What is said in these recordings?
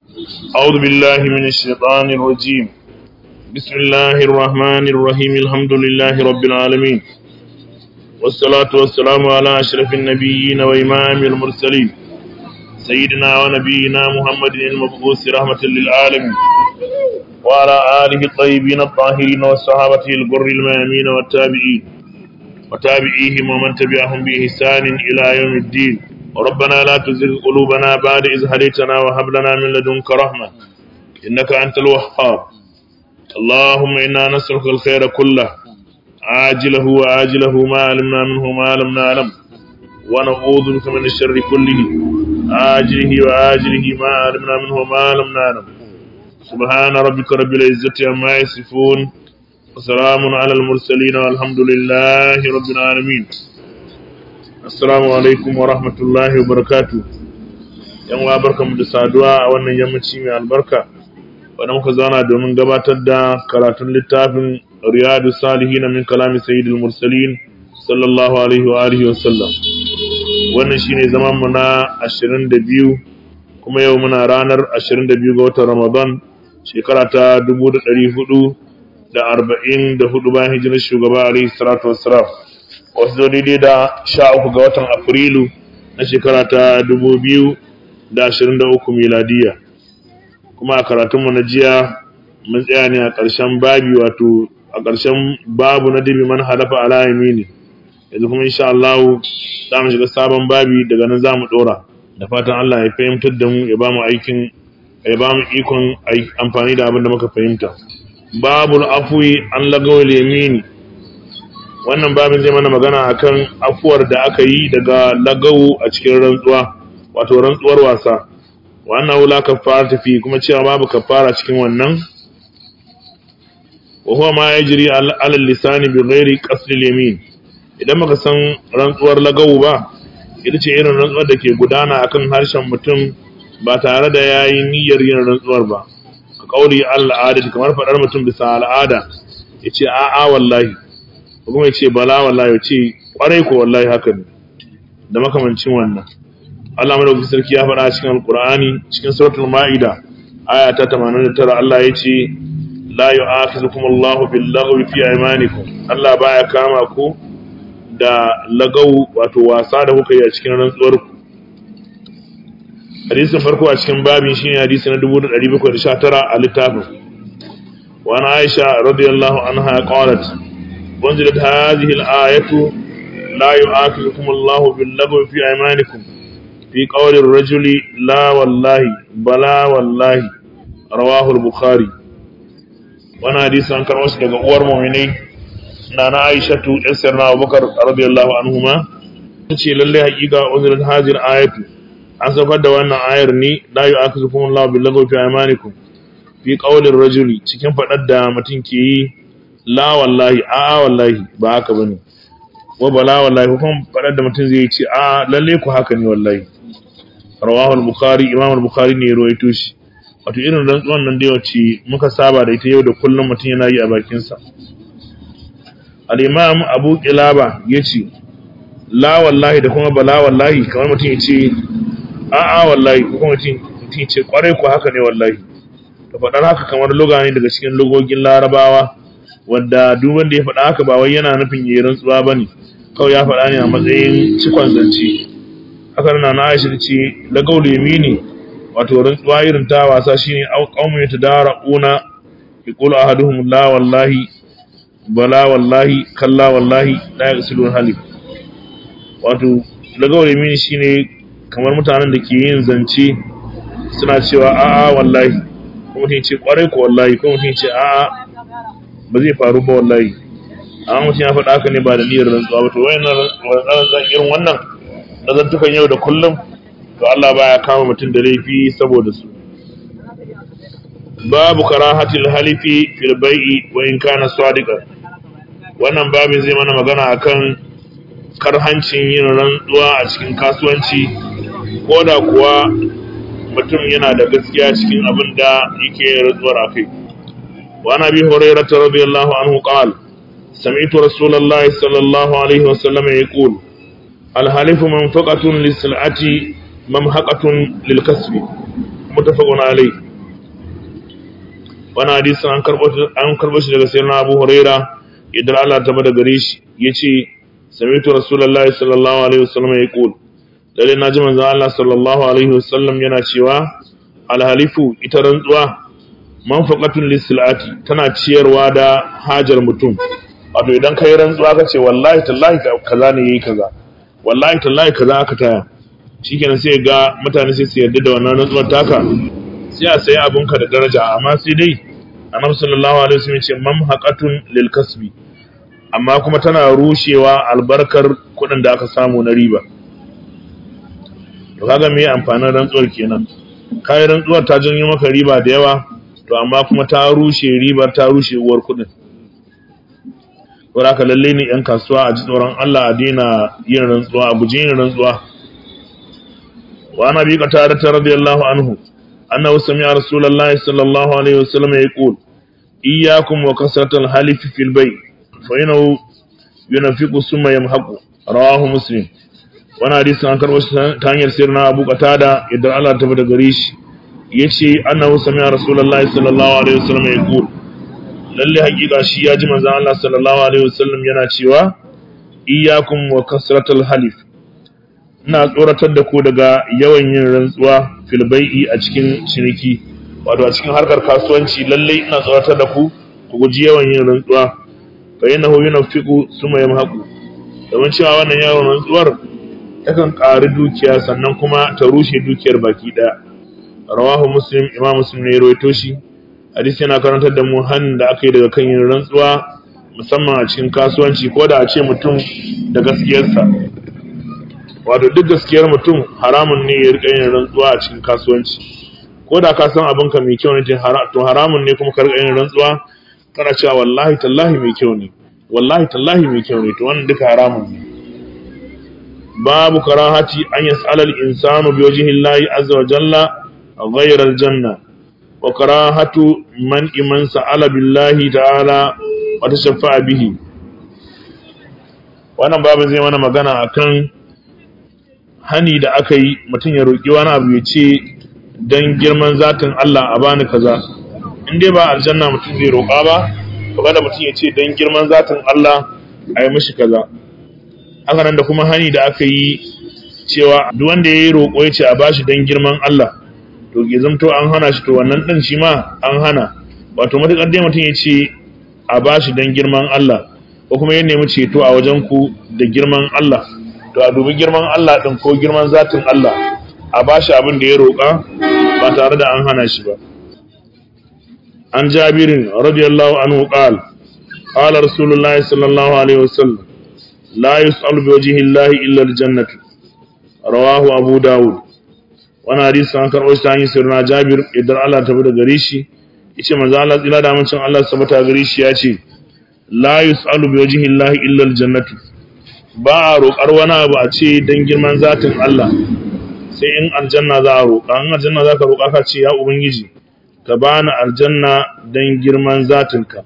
أعوذ بالله من الشيطان الرجيم بسم الله الرحمن الرحيم الحمد لله رب العالمين والصلاة والسلام على أشرف النبيين وإمام المرسلين سيدنا ونبينا محمد المبعوث رحمة للعالمين وعلى آله الطيبين الطاهرين وصحابته الغر الميامين والتابعين وتابعيهم ومن تبعهم بإحسان إلى يوم الدين ربنا لا تزغ قلوبنا بعد إذ هديتنا وهب لنا من لدنك رحمة إنك أنت الوهاب اللهم إنا نسألك الخير كله عاجله وآجله ما علمنا منه ما لم نعلم ونعوذ بك من الشر كله عاجله وآجله ما علمنا منه ما لم نعلم سبحان ربك رب العزة عما يصفون وسلام على المرسلين والحمد لله رب العالمين Assalamu alaikum wa rahmatullahi wa barakatu. ‘Yan wa barkanmu da saduwa a wannan yammaci mai albarka, wadda muka zauna domin gabatar da karatun littafin Riyadu Salihin min kalami Sayyidul Mursalin sallallahu alaihi wa alihi wa sallam. Wannan shine zaman mu na 22 kuma yau muna ranar 22 ga watan Ramadan shekara ta 1444 bayan hijirar shugaba alaihi salatu wassalam. wasu zo daidai da sha uku ga watan afrilu na shekara ta dubu biyu da ashirin da uku miladiya kuma a karatunmu na jiya mun tsaya ne a ƙarshen babi wato a ƙarshen babu na dibi man halafa ala yamini yanzu kuma insha Allah za mu shiga sabon babi daga nan za mu ɗora da fatan Allah ya fahimtar da mu ya ba mu aikin ya ba mu ikon amfani da abin da muka fahimta babul afwi an lagawal yamini wannan babin zai mana magana akan afuwar da aka yi daga lagawu a cikin rantsuwa wato rantsuwar wasa wannan wula kafara tafi kuma cewa babu kafara cikin wannan wa huwa ma yajri ala lisani bi ghairi qasd yamin idan baka san rantsuwar lagawu ba ita ce irin rantsuwar da ke gudana akan harshen mutum ba tare da yayi niyyar yin rantsuwar ba ka kauli al'ada kamar fadar mutum bisa al'ada yace a'a wallahi kuma ya ce bala wallahi ya ce kwarai ko wallahi haka ne da makamancin wannan Allah madaukakin sarki ya faɗa cikin alqur'ani cikin suratul ma'ida aya ta 89 Allah ya ce la yu'akhizukum Allahu bil laghwi fi aymanikum Allah baya kama ku da lagau wato wasa da kuka yi a cikin rantsuwar ku hadisin farko a cikin babin shine hadisi na 1719 a littafin wa ana Aisha radiyallahu anha qalat وانزلت هذه الآية لا يؤاخذكم الله باللغو في أيمانكم في قول الرجل لا والله بلا والله رواه البخاري وانا حديث عن كرمس daga uwar mu'minai nana Aishatu yasirna Abubakar radiyallahu anhuma tace lalle hakika unzilat hadhihi al-ayatu an saukar da wannan ayar ne la yu'akhidhukum Allahu bil-lagwi fi aymanikum fi qawli ar-rajuli cikin fadar da mutum ke yi la wallahi a wallahi ba haka bane wa bala wallahi kuma fadar da mutum zai ce a lalle ku haka ne wallahi rawahu al-bukhari imam al-bukhari ne ruwaito shi wato irin rantsuwan nan dai wacce muka saba da ita yau da kullum mutum yana yi a bakin sa al-imam abu qilaba yace la wallahi da kuma bala wallahi kamar mutum ya ce a a wallahi ko kuma mutum mutum ya ce kwarai ku haka ne wallahi to fadar haka kamar lugani daga cikin lugogin larabawa wadda duk wanda ya faɗa haka ba wai yana nufin yayin rantsuwa bane kawai ya faɗa ne a matsayin cikon zance haka na na Aisha ce la gaulu yamini wato rantsuwa irin ta wasa shine qaumun yatadaraquna yaqulu ahaduhum la wallahi bala wallahi kalla wallahi la yasilun halif wato la gaulu yamini shine kamar mutanen da ke yin zance suna cewa a'a wallahi kuma mutum ce kwarai ko wallahi kuma mutum ce a'a ba zai faru ba wallahi amma mutum ya faɗa haka ne ba da niyyar rantsuwa ba to wayannan rantsuwa irin wannan nazantukan yau da kullum to Allah baya kama mutum da laifi saboda su babu karahatil halifi fil bai'i wa in kana sadiqan wannan babin zai mana magana akan karhancin yin rantsuwa a cikin kasuwanci ko da kuwa mutum yana da gaskiya cikin abin da yake rantsuwar akai وعن ابي هريره رضي الله عنه قال سمعت رسول الله صلى الله عليه وسلم يقول الحلف منفقة للسلعة ممحقة للكسب mutafaqun alai wannan hadisin an karbo an karbo shi daga sayyidina Abu Huraira idan Allah ta bada gare shi yace sami'tu rasulullahi sallallahu alaihi wasallam yaqul lalle naji manzo Allah sallallahu alaihi wasallam yana cewa alhalifu ita rantsuwa manfaqatun lisilati tana ciyarwa da hajar mutum wato idan kai rantsuwa ka ce wallahi tallahi kaza ne yayi kaza wallahi tallahi kaza aka taya shikenan sai ga mutane sai su yarda da wannan rantsuwar taka sai a sayi abinka da daraja amma sai dai annabi sallallahu alaihi wasallam ce mamhaqatun lil kasbi amma kuma tana rushewa albarkar kuɗin da aka samu na riba to kaga me amfanin rantsuwar kenan kai rantsuwar ta janyo maka riba da yawa to amma kuma ta rushe ribar ta rushe uwar kuɗin saboda haka lalle ne yan kasuwa a ji tsoron Allah a daina yin rantsuwa a guji yin rantsuwa wa ana bi qatada radiyallahu anhu annahu sami'a rasulullahi sallallahu alaihi wasallam yaqul iyyakum wa kasratal halif fil bay fa innahu yunfiqu summa yamhaqu rawahu muslim wani hadisi an karɓo shi ta hanyar sirna abu qatada idan Allah ta bada gare shi yace annahu sami'a rasulullahi sallallahu alaihi wasallam yaqul lalle hakika shi ya ji manzon Allah sallallahu alaihi wasallam yana cewa iyyakum wa kasratal halif ina tsoratar da ku daga yawan yin rantsuwa fil bai'i a cikin ciniki wato a cikin harkar kasuwanci lalle ina tsoratar da ku ku guji yawan yin rantsuwa fa innahu yunfiqu summa yamhaqu domin cewa wannan yawan rantsuwar takan ƙari dukiya sannan kuma ta rushe dukiyar baki ɗaya rawahu muslim imam muslim ne ya rawaito shi hadisi yana karantar da mu hannun da aka yi daga kan yin rantsuwa musamman a cikin kasuwanci ko da a ce mutum da gaskiyarsa wato duk gaskiyar mutum haramun ne ya rika yin rantsuwa a cikin kasuwanci ko da ka san abin ka mai kyau ne to haramun ne kuma ka rika yin rantsuwa kana cewa wallahi tallahi mai kyau ne wallahi tallahi mai kyau ne to wannan duka haramun ne babu karahati an yas'ala al-insanu bi wajhi Allah azza wa jalla ghayra al-janna wa karahatu man iman sa'ala billahi ta'ala wa tashaffa bihi wannan babu zai mana magana akan hani da aka yi mutum ya roƙi wani abu ya ce don girman zatin Allah a bani kaza in dai ba aljanna mutum zai roƙa ba to kada mutum ya ce don girman zatin Allah a yi mishi kaza haka nan da kuma hani da aka yi cewa duk wanda ya yi roƙo ya ce a bashi don girman Allah to ke zamto an hana shi to wannan ɗin shi ma an hana wato matuƙar dai mutum ya ce a bashi don girman Allah ko kuma ya nemi ceto a wajen ku da girman Allah to a dubi girman Allah ɗin ko girman zatin Allah a bashi abin da ya roƙa ba tare da an hana shi ba an jabirin radiyallahu anhu qal qala rasulullahi sallallahu alaihi wasallam la yus'alu bi wajhi llahi illa aljannatu rawahu abu daud wannan hadisi an karɓo shi ta hanyar sirna jabir idan Allah ta da gare shi yace manzo Allah tsira da amincin Allah sabata gare shi ya ce la yus'alu bi wajhi llahi illa aljannatu ba a roƙar wani abu a ce don girman zatin Allah sai in aljanna za a roƙa in aljanna za ka roƙa ka ce ya ubangiji ka bani aljanna don girman zatinka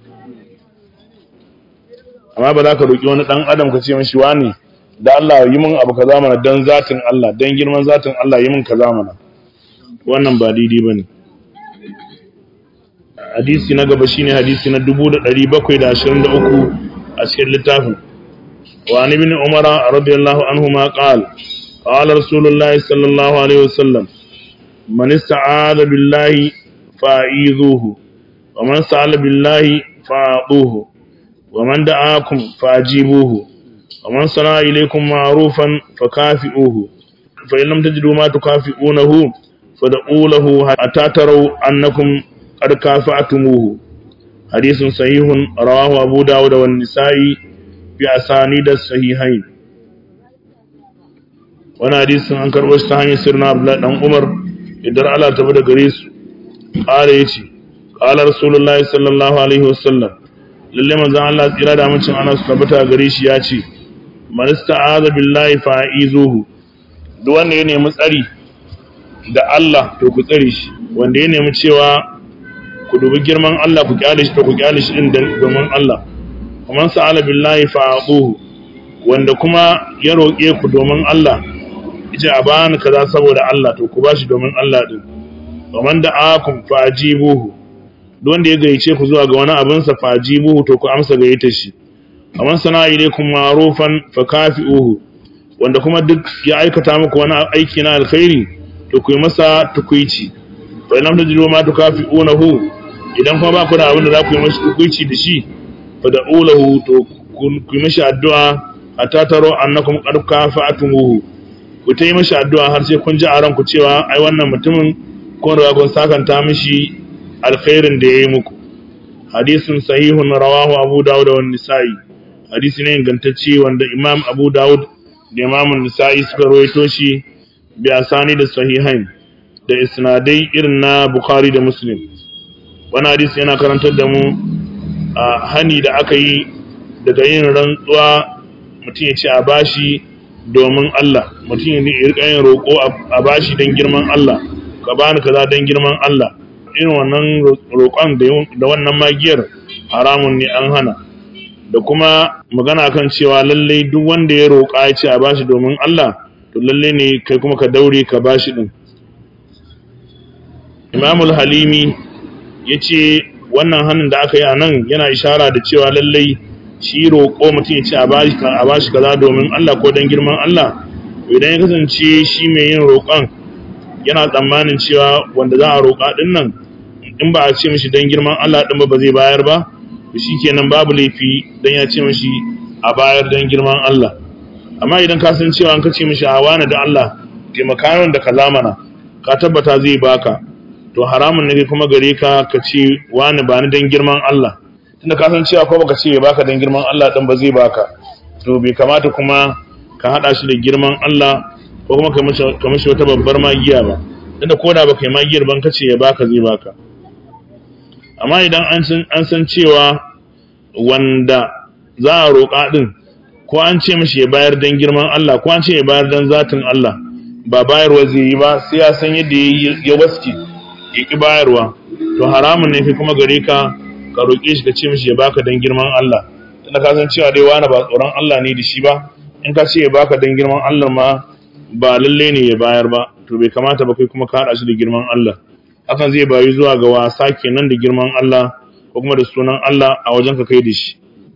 amma ba za ka roƙi wani ɗan adam ka ce mashi wani da Allah yi min abu kaza mana don zatin Allah don girman zatin Allah yi min kaza mana wannan ba daidai ba ne hadisi na gaba shine hadisi na 1723 a cikin littafin وعن ابن عمر رضي الله عنهما قال قال رسول الله صلى الله عليه وسلم من استعاذ بالله فأعيذوه ومن سأل بالله فأعطوه ومن دعاكم فأجيبوه ومن صنع إليكم معروفا فكافئوه فإن لم تجدوا ما تكافئونه فدعوا له حتى تروا أنكم قد كافأتموه حديث صحيح رواه أبو داود والنسائي bi asani da sahihain wani hadisin an karɓo shi ta hanyar sirna abdullahi dan umar idan Allah ta da gare su ƙara ya ce ƙalar rasulullahi sallallahu alaihi wasallam lalle manzon Allah tsira da amincin ana su tabbata gare shi ya ce man ista'aza billahi fa'izuhu duk wanda ya nemi tsari da Allah to ku tsare shi wanda ya nemi cewa ku dubi girman Allah ku kyale shi to ku kyale shi din domin Allah man sa'ala billahi fa'aquhu wanda kuma ya roƙe ku domin Allah yace a bani kaza saboda Allah to ku bashi domin Allah din wa man da'akum fa'jibuhu duk wanda ya gayyace ku zuwa ga wani abin sa fa'jibuhu to ku amsa gayyata shi aman sana ilaykum ma'rufan fakafi'uhu wanda kuma duk ya aikata muku wani aiki na alkhairi to ku yi masa tukuici fa lam tajidu ma tukafi'unahu idan kuma ba ku da abin da za ku yi masa tukuici da shi fa da'ulahu to ku yi mashi addu'a hatta taro annakum qad kafa'tumuhu ku ta yi mashi addu'a har sai kun ji a ranku cewa ai wannan mutumin kun riga kun sakanta mishi alkhairin da yayi muku hadisun sahihun rawahu abu dawud wa nisa'i hadisi ne ingantacce wanda imam abu dawud da imam nisa'i suka rawaito shi bi asani da sahihain da isnadai irin na bukhari da muslim wannan hadisi yana karantar da mu a hani da aka yi daga yin rantsuwa mutum ya ce a bashi domin Allah mutum ya rika yin roƙo a bashi don girman Allah ka bani kaza don girman Allah irin wannan roƙon da wannan magiyar haramun ne an hana da kuma magana kan cewa lallai duk wanda ya roƙa ya ce a bashi domin Allah to lallai ne kai kuma ka daure ka bashi din Imamul Halimi ya ce wannan hannun da aka yi a nan yana ishara da cewa lallai shi roƙo mutum ya ce a bashi kaza domin Allah ko don girman Allah idan ya kasance shi mai yin roƙon yana tsammanin cewa wanda za a roƙa ɗin nan in ba a ce mishi don girman Allah ɗin ba ba zai bayar ba to shi kenan babu laifi don ya ce mishi a bayar don girman Allah amma idan ka san cewa an ka ce mishi a wani da Allah taimaka da kaza mana ka tabbata zai baka to haramun ne kuma gare ka ka ce wani ba ni don girman Allah tunda ka san cewa ko baka ce ya baka don girman Allah din ba zai baka to bai kamata kuma ka hada shi da girman Allah ko kuma ka mishi wata babbar magiya ba tunda ko da baka yi magiyar ban kace ya baka zai baka amma idan an san an san cewa wanda za a roƙa din ko an ce mishi ya bayar don girman Allah ko an ce ya bayar don zatin Allah ba bayarwa zai yi ba sai ya san yadda ya waske ya ki bayarwa to haramun ne fi kuma gare ka ka roƙe shi ka ce mishi ya baka dan girman Allah tunda ka san cewa dai wani ba tsoron Allah ne da shi ba in ka ce ya baka dan girman Allah ma ba lalle ne ya bayar ba to bai kamata ba kai kuma ka haɗa shi da girman Allah hakan zai bayu zuwa ga wasa kenan da girman Allah ko kuma da sunan Allah a wajen ka kai da shi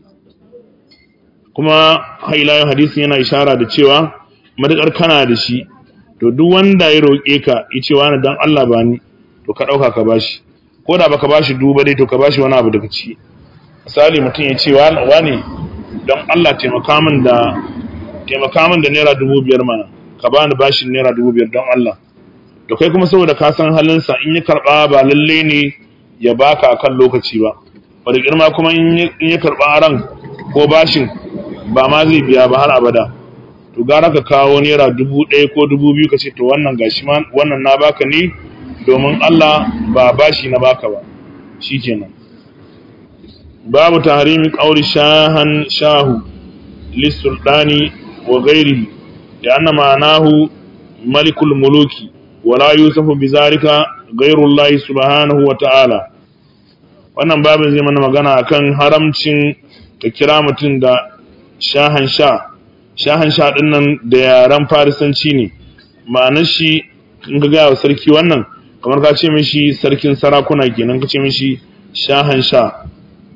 kuma hailayen hadisin yana ishara da cewa matuƙar kana da shi to duk wanda ya roƙe ka ya ce wani dan Allah ba ni to ka ɗauka ka bashi ko da baka bashi duba dai to ka bashi wani abu daga ciki misali mutum ya ce wani don Allah taimaka min da taimaka min da naira dubu biyar mana ka bani bashin naira dubu biyar don Allah to kai kuma saboda ka san halinsa in ya karɓa ba lalle ne ya baka akan lokaci ba wanda girma kuma in ya karɓa aran ko bashin ba ma zai biya ba har abada to gara ka kawo naira dubu ɗaya ko dubu biyu ka ce to wannan gashi wannan na baka ne domin Allah ba bashi na baka ba shikenan babu tahrimi qawli shahan shahu lisultani wa ghairihi da anna ma'anahu malikul muluki wala yusufu bizalika ghairullah subhanahu wa ta'ala wannan babin zai mana magana akan haramcin ka kira mutum da shahan sha shahan sha din nan da yaran farisanci ne ma'anar shi in ga gaya wa sarki wannan kamar ka ce mishi sarkin sarakuna kenan ka ce mishi shahan sha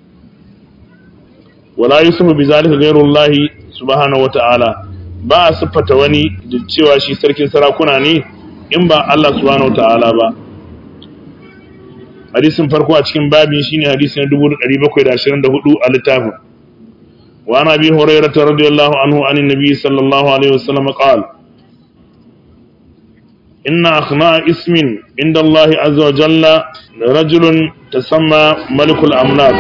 wala yusufu bi zalika ghayrullahi subhanahu wata'ala ba a siffata wani da cewa shi sarkin sarakuna ne in ba Allah subhanahu wata'ala ba hadisin farko a cikin babin shine hadisi na 1724 a littafin wa ana bi hurairah radiyallahu anhu anin nabi sallallahu alaihi wasallam qala إن أخناء اسم عند الله عز وجل رجل تسمى ملك الأملاك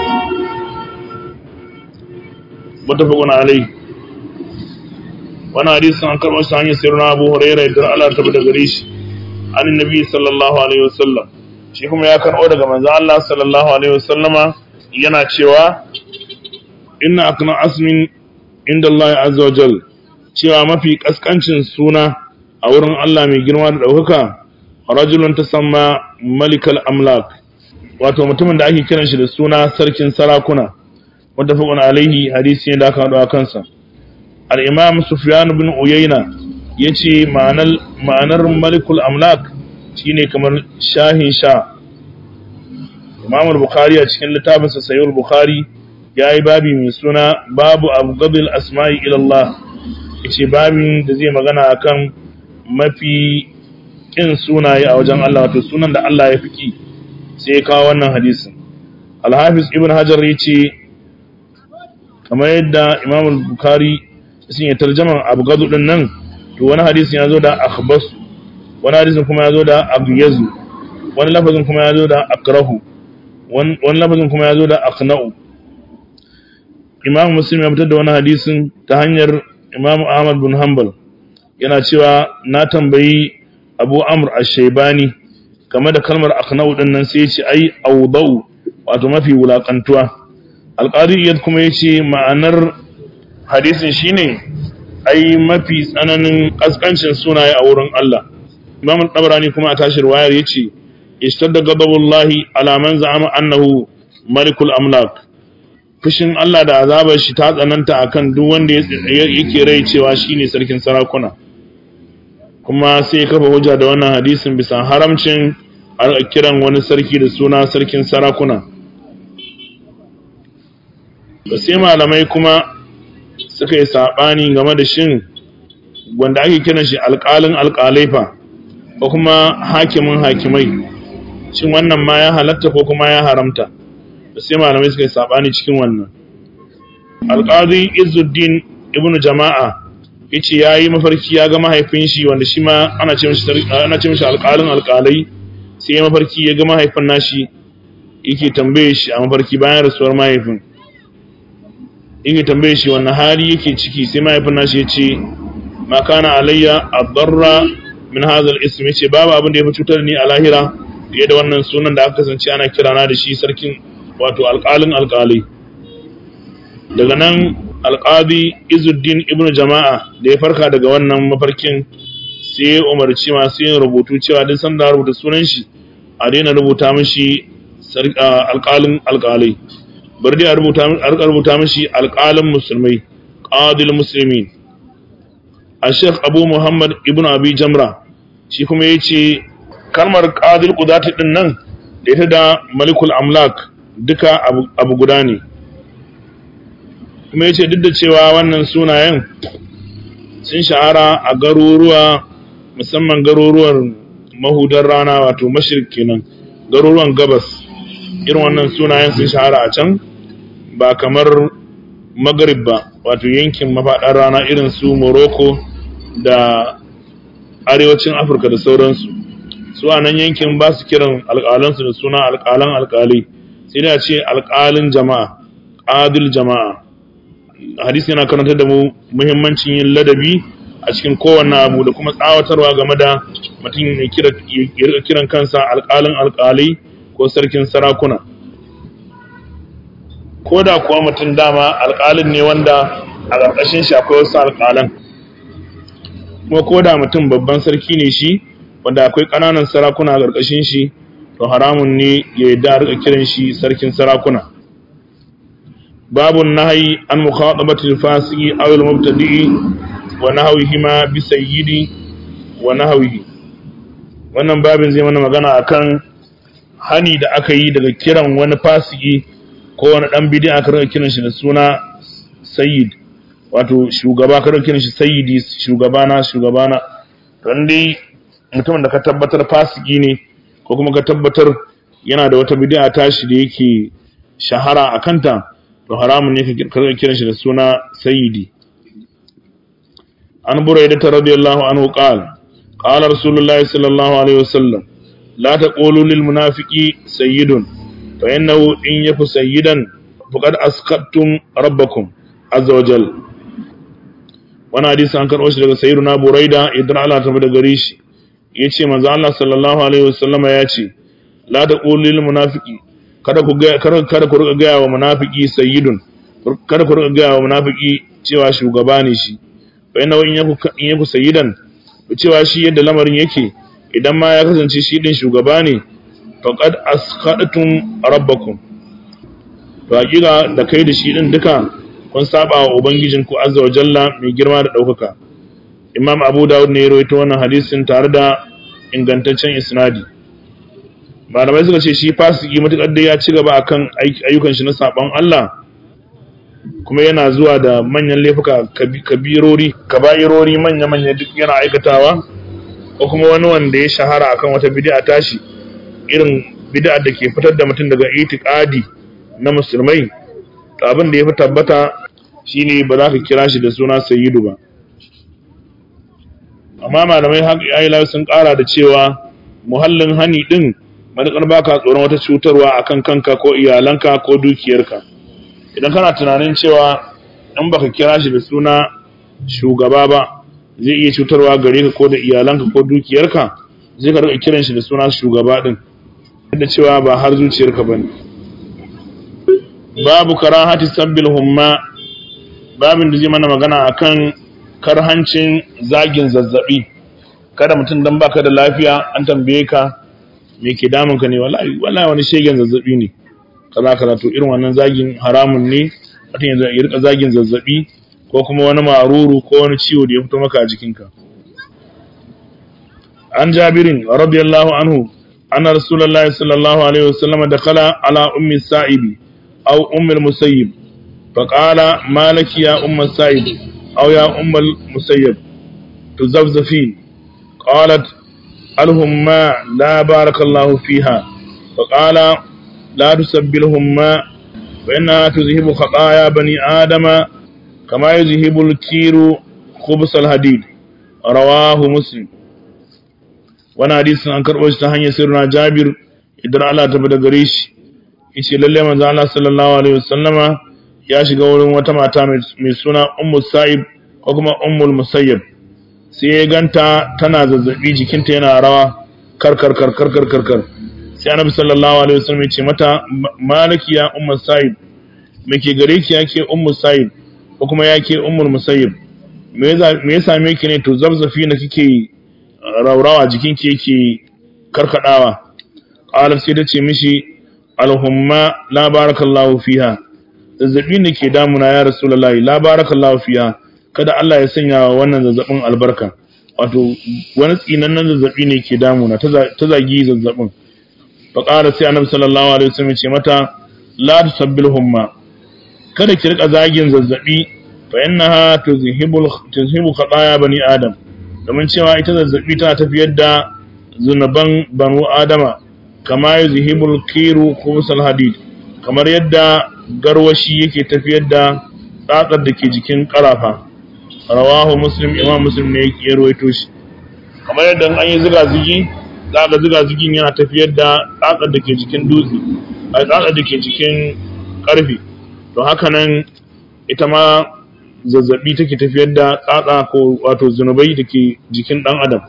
متفق عليه وانا حديث عن كرم ساني سيرنا أبو هريرة يدر على تبدا غريش عن النبي صلى الله عليه وسلم shi kuma ya karɓo daga manzo Allah sallallahu alaihi wasallama yana cewa inna akna asmin inda Allah azza wa jal cewa mafi kaskancin suna a wurin Allah mai girma da ɗaukaka rajulun ta samma malikal amlak wato mutumin da ake kiran shi da suna sarkin sarakuna wanda fi alaihi hadisi ne da aka haɗu a kansa al'imam sufyan bin uyayna ya ce ma'anar malikul amlak shine kamar shahin sha Imam al-Bukhari a cikin littafinsa Sahih al-Bukhari yayi babi mai suna babu abghadil asma'i ila Allah yace babin da zai magana akan mafi kin sunaye a wajen Allah wato sunan da Allah ya fiki sai ya kawo wannan hadisin Al-Hafiz Ibn Hajar yace kamar yadda Imam al-Bukhari sun yi tarjaman abghadu din nan to wani hadisin ya zo da akhbas wani hadisin kuma ya zo da abyazu wani lafazin kuma ya zo da akrahu wani lafazin kuma ya zo da aqna'u imam muslim ya fitar da wani hadisin ta hanyar imam ahmad bin hanbal yana cewa na tambayi abu amr ash-shaybani game da kalmar aqna'u din nan sai ya ce ai awdau wato mafi wulakantuwa alqadi kuma ya ce ma'anar hadisin shine ai mafi tsananin kaskancin sunaye a wurin Allah imam al-tabarani kuma a tashir wayar yace ishtadda ghadabullahi ala man za'ama annahu malikul amlak fushin Allah da azabar shi ta tsananta akan duk wanda yake rai cewa shine sarkin sarakuna kuma sai kafa hujja da wannan hadisin bisa haramcin kiran wani sarki da suna sarkin sarakuna da sai malamai kuma suka yi saɓani game da shin wanda ake kiran shi alƙalin alƙalai fa ko kuma hakimin hakimai shin wannan ma ya halatta ko kuma ya haramta da sai malamai suka yi saɓani cikin wannan alƙadi izuddin ibnu jama'a yace ya yi mafarki ya ga mahaifin shi wanda shi ma ana ce mishi alƙalin alƙalai sai ya mafarki ya ga mahaifin nashi yake tambaye shi a mafarki bayan rasuwar mahaifin yake tambaye shi wannan hali yake ciki sai mahaifin nashi ya ce ma kana alayya adarra min hadha al-ism yace babu abin da ya fi cutar ni a lahira fiye da wannan sunan da aka kasance ana kirana da shi sarkin wato alƙalin alƙalai daga nan alƙadi izuddin ibnu jama'a da ya farka daga wannan mafarkin sai ya umarci masu yin rubutu cewa duk sanda rubuta sunan shi a daina rubuta mishi alƙalin alƙalai bari dai a rubuta mashi alƙalin musulmai ƙadil musulmi a sheikh abu muhammad ibn abi jamra shi kuma ya ce kalmar ƙadil ƙudati ɗin nan da ita da malikul amlak duka abu guda ne kuma ya ce duk da cewa wannan sunayen sun shahara a garuruwa musamman garuruwan mahudar rana wato mashirk kenan garuruwan gabas irin wannan sunayen sun shahara a can ba kamar magrib ba wato yankin mafaɗar rana irin su morocco da arewacin afirka da sauransu su a nan yankin ba su kiran alƙalansu da suna alƙalan alƙalai sai da ce alƙalin jama'a ƙadil jama'a hadisi yana karanta da mu muhimmancin yin ladabi a cikin kowanne abu da kuma tsawatarwa game da mutum ya kira kiran kansa alƙalin alƙalai ko sarkin sarakuna ko da kuwa mutum dama alƙalin ne wanda a ƙarƙashin shi akwai wasu alƙalan kuma ko da mutum babban sarki ne shi wanda akwai ƙananan sarakuna a ƙarƙashin shi to haramun ne ya yi da rika kiran shi sarkin sarakuna babun nahayi an mukhatabatil fasiki aw al mubtadi'i wa nahwihi ma bi sayyidi wa nahwihi wannan babin zai mana magana akan hani da aka yi daga kiran wani fasiki ko wani dan bid'a aka rika kiran shi da suna sayyid wato shugaba ka rika kiran shi sayyidi shugabana shugabana don dai mutumin da ka tabbatar fasiki ne ko kuma ka tabbatar yana da wata bid'a tashi da yake shahara a kanta to haramun ne ka rika kiran shi da suna sayyidi an buraida ta radiyallahu anhu qala qala rasulullahi sallallahu alaihi wasallam la taqulu lil munafiqi sayyidun fa innahu in yaku sayyidan faqad askattum rabbakum azza wajal wannan hadisi an karɓo shi daga sayyiduna buraida idan Allah ta bada gare shi yace manzo Allah sallallahu alaihi wasallama yace la taqulu lil munafiqi kada ku ga kada ku riga gaya wa munafiki sayyidun kada ku riga gaya wa munafiki cewa shugaba ne shi fa inna in yaku in yaku sayyidan cewa shi yadda lamarin yake idan ma ya kasance shi din shugaba ne faqad asqadatum rabbakum to hakika da kai da shi din duka kun saba wa ubangijin ku azza wa jalla mai girma da daukaka imam abu dawud ne ya rawaito wannan hadisin tare da ingantaccen isnadi malamai suka ce shi fasiki matukar da ya ci gaba akan ayyukan shi na saban Allah kuma yana zuwa da manyan laifuka kabirori kaba'irori manya-manya duk yana aikatawa ko kuma wani wanda ya shahara akan wata bid'a tashi irin bid'a da ke fitar da mutum daga itiqadi na musulmai to abin da ya fi tabbata shine ba za ka kira shi da suna sayyidu ba amma malamai haƙiƙa sun ƙara da cewa muhallin hani din matuƙar baka tsoron wata cutarwa akan kanka ko iyalanka ko dukiyarka idan kana tunanin cewa in baka kira shi da suna shugaba ba zai iya cutarwa gare ka ko da iyalanka ko dukiyarka zai ka rika kiran shi da suna shugaba din da cewa ba har zuciyarka bane babu karahati sabbil humma babin da zai mana magana akan karhancin zagin zazzabi kada mutum dan baka da lafiya an tambaye ka me ke damun ka ne wallahi wallahi wani shegen zazzabi ne kaza kaza to irin wannan zagin haramun ne mutum ya rika zagin zazzabi ko kuma wani maruru ko wani ciwo da ya fito maka a jikinka an jabirin radiyallahu anhu anna rasulullahi sallallahu alaihi wasallam dakala ala ummi sa'ibi aw ummi al-musayyib faqala malaki ya umma sa'ib aw ya umma al-musayyib tuzafzafin qalat الهما لا بارك الله فيها فقال لا تسبلهما فإنها تذهب خطايا بني آدم كما يذهب الكير خبز الحديد رواه مسلم وانا حديث an karɓo shi ta hanyar sirrina Jabir idan Allah ta bada gare shi yace lalle manzo Allah sallallahu alaihi wasallama ya shiga wurin wata mata mai suna Ummu Sa'ib ko kuma Ummul Musayyib sai ya ganta tana zazzabi jikinta yana rawa karkar karkar karkar kar sai annabi sallallahu alaihi wasallam ya ce mata malaki ya ummu sa'id me ke gare ki yake ummu sa'id ko kuma yake ummul musayyib me ya same ki ne to zabzafi na kike raurawa jikinki yake karkadawa qala sai ta ce mishi alhumma la barakallahu fiha zazzabi ne ke damuna ya rasulullahi la barakallahu fiha kada Allah ya sanya wa wannan zazzabin albarka wato wani tsinannen zazzabi ne ke damuna ta zagi zazzabin fa qala sai annabi sallallahu alaihi wasallam ce mata la tusabbil humma kada ki rika zagin zazzabi fa innaha tuzhibul tuzhibu khataya bani adam domin cewa ita zazzabi tana tafiyar da zunuban banu adama kama yuzhibul kiru khubsal hadid kamar yadda garwashi yake tafiyar da tsatsar da ke jikin karafa rawahu muslim imam muslim ne ya ruwaito shi kamar yadda an yi ziga zigi za ga ziga zigin yana tafiyar da tsatsar da ke jikin dutse a tsatsar da ke jikin karfe to haka nan ita ma zazzabi take tafiyar da tsatsa ko wato zunubai da ke jikin dan adam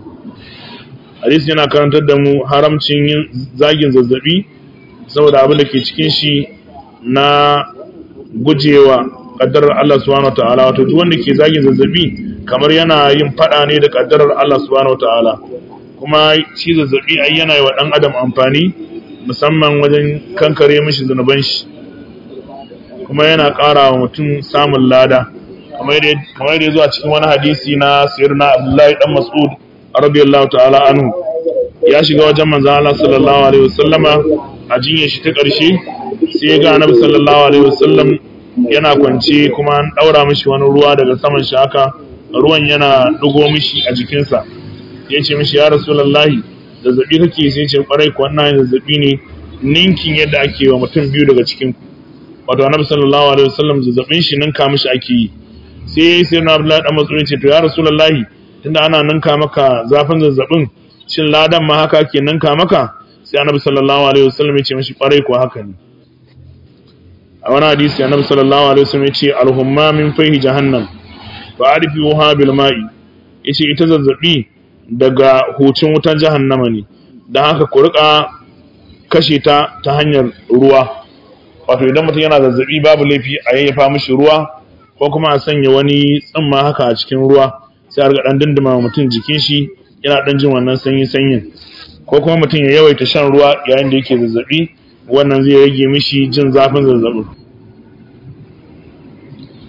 hadisi yana karantar da mu haramcin yin zagin zazzabi saboda abin da ke cikin shi na gujewa kaddarar Allah subhanahu wataala wato duk wanda ke zagin zazzabi kamar yana yin fada ne da kaddarar Allah subhanahu wataala kuma shi zazzabi ai yana yi wa dan adam amfani musamman wajen kankare mishi zunuban shi kuma yana ƙara wa mutum samun lada kamar yadda ya zuwa cikin wani hadisi na sayyidina Abdullahi dan Mas'ud radiyallahu ta'ala anhu ya shiga wajen manzon Allah sallallahu alaihi wasallama a jinyar shi ta ƙarshe sai ya ga Annabi sallallahu alaihi wasallam yana kwance kuma an daura mishi wani ruwa daga saman shi haka ruwan yana dugo mishi a jikinsa ya ce mishi ya rasulullahi zazzabi kake sai ce kwarai ko wannan zazzabi ne ninkin yadda ake wa mutum biyu daga cikin ku wato Annabi sallallahu alaihi wasallam zazzabin shi ninka mishi ake yi sai sai na Abdullahi dan Mas'ud ce to ya rasulullahi tunda ana ninka maka zafin zazzabin shin ladan ma haka ke ninka maka sai Annabi sallallahu alaihi wasallam ya ce mishi kwarai ko haka ne a wani hadisi annabi sallallahu alaihi wasallam yace alhumma min fayhi jahannam fa arfiuha bil ma'i yace ita zazzabi daga hucin wutan jahannama ne dan haka ku rika kashe ta ta hanyar ruwa wato idan mutum yana zazzabi babu laifi a yayyafa mishi ruwa ko kuma a sanya wani tsimma haka a cikin ruwa sai a riga dan dindima mutum jikin shi yana dan jin wannan sanyi sanyin ko kuma mutum ya yawaita shan ruwa yayin da yake zazzabi wannan zai rage mishi jin zafin zazzabin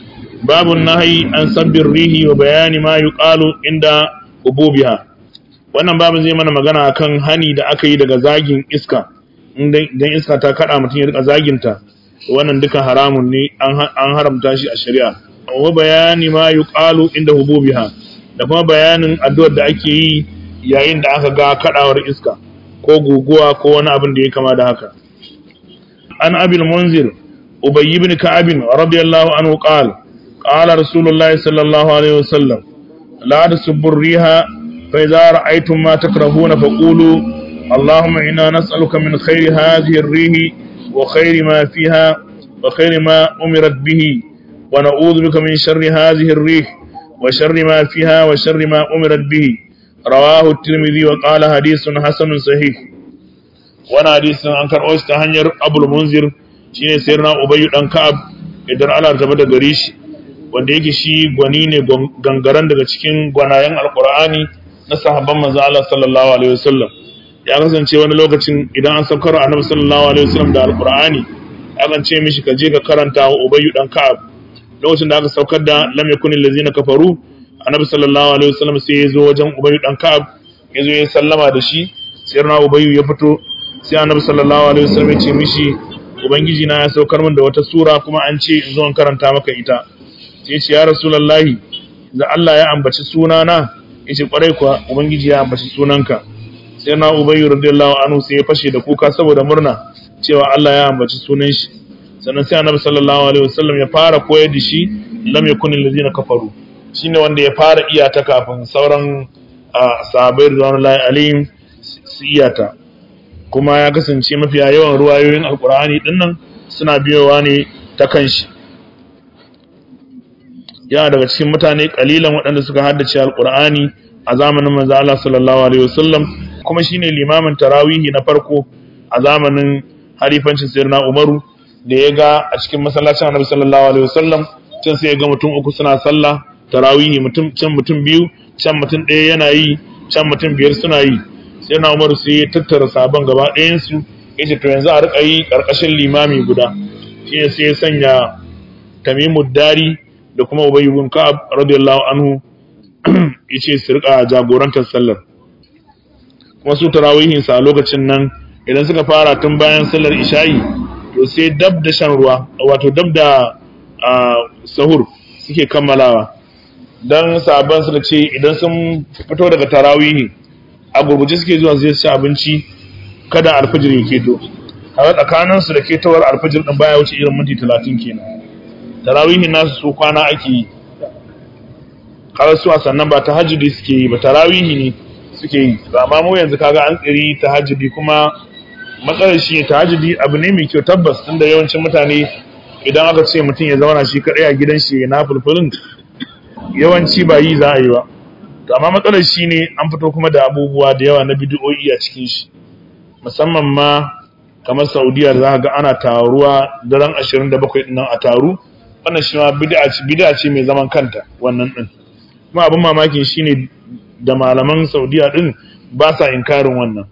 babu nahi an sabbin rihi wa bayani ma yuqalu inda ububiha wannan babu zai mana magana akan hani da aka yi daga zagin iska idan iska ta kada mutum ya rika zaginta wannan duka haramun ne an haramta shi a shari'a wa bayani ma yuqalu inda hububiha da kuma bayanin addu'ar da ake yi yayin da aka ga kadawar iska ko guguwa ko wani abin da ya kama da haka an abil munzir ubay ibn ka'ab radiyallahu anhu qala qala rasulullahi sallallahu alaihi wasallam la tasubbu riha fa idza ra'aytum ma takrahuna faqulu اللهم إنا نسألك من خير هذه الريح وخير ما فيها وخير ما أمرت به ونعوذ بك من شر هذه الريح وشر ما فيها وشر ما أمرت به رواه الترمذي وقال حديث حسن صحيح وانا حديث عن كان اوست hanyar Abu Munzir shine sayyidina Ubay dan Ka'ab idan Allah ta bada gare shi wanda yake shi gwani ne gangaren daga cikin gwanayen Alqur'ani na sahabban manzo Allah sallallahu alaihi wasallam ya kasance wani lokacin idan an saukar annabi sallallahu alaihi wasallam da alqur'ani akan ce mishi ka je ka karanta wa ubayyu dan ka'ab lokacin da aka saukar da lam yakun allazina kafaru annabi sallallahu alaihi wasallam sai ya zo wajen ubayyu dan ka'ab ya zo ya sallama da shi sai na ubayyu ya fito sai annabi sallallahu alaihi wasallam ya ce mishi ubangiji na ya saukar min da wata sura kuma an ce in zo in karanta maka ita sai ya ce ya rasulullahi da Allah ya ambaci sunana yace kwarai kuwa ubangiji ya ambaci sunanka sai na ubayyu radiyallahu anhu sai ya fashe da kuka saboda murna cewa Allah ya ambaci sunan shi sannan sai annabi sallallahu alaihi wasallam ya fara koyar da shi lam yakun allazina kafaru shine wanda ya fara iyata kafin sauran sahabbai radiyallahu alaihim su iyata kuma ya kasance mafiya yawan ruwayoyin alqur'ani dinnan suna biyowa ne ta kanshi yana daga cikin mutane kalilan waɗanda suka haddace alqur'ani a zamanin manzo Allah sallallahu alaihi wasallam kuma shine limamin tarawihi na farko a zamanin halifancin sayyidina Umaru da ya ga a cikin masallacin Annabi sallallahu alaihi wasallam can sai ya ga mutum uku suna sallah tarawihi mutum can mutum biyu can mutum ɗaya yana yi can mutum biyar suna yi sayyidina Umaru sai ya tattara sabon gaba ɗayan su yace to yanzu a rika yi karkashin limami guda shine sai ya sanya Tamimud Dari da kuma Ubay ibn Ka'ab radiyallahu anhu yace su rika jagorantar sallar kuma su tarawihin sa a lokacin nan idan suka fara tun bayan sallar isha'i to sai dab da shan ruwa wato dab da sahur suke kammalawa dan sabon suka ce idan sun fito daga tarawihi a gurguje suke zuwa su ci abinci kada alfajir ya keto a tsakanin su da ketowar alfajir din baya wuce irin minti 30 kenan tarawihin nasu su kwana ake yi kawai su sannan ba tahajjudi suke yi ba tarawihi ne suke yi amma mu yanzu kaga an tsiri tahajjudi kuma matsalar shi ne tahajjudi abu ne mai kyau tabbas tunda yawancin mutane idan aka ce mutum ya zauna shi kadai a gidan shi na fulfulin yawanci ba yi za a yi ba to amma matsalar shi ne an fito kuma da abubuwa da yawa na bidiyoyi a cikin shi musamman ma kamar saudiya da za ga ana taruwa daren 27 din nan a taru wannan shi ma bid'a ce mai zaman kanta wannan din kuma abin mamakin shine da malaman saudiya din ba sa inkarin wannan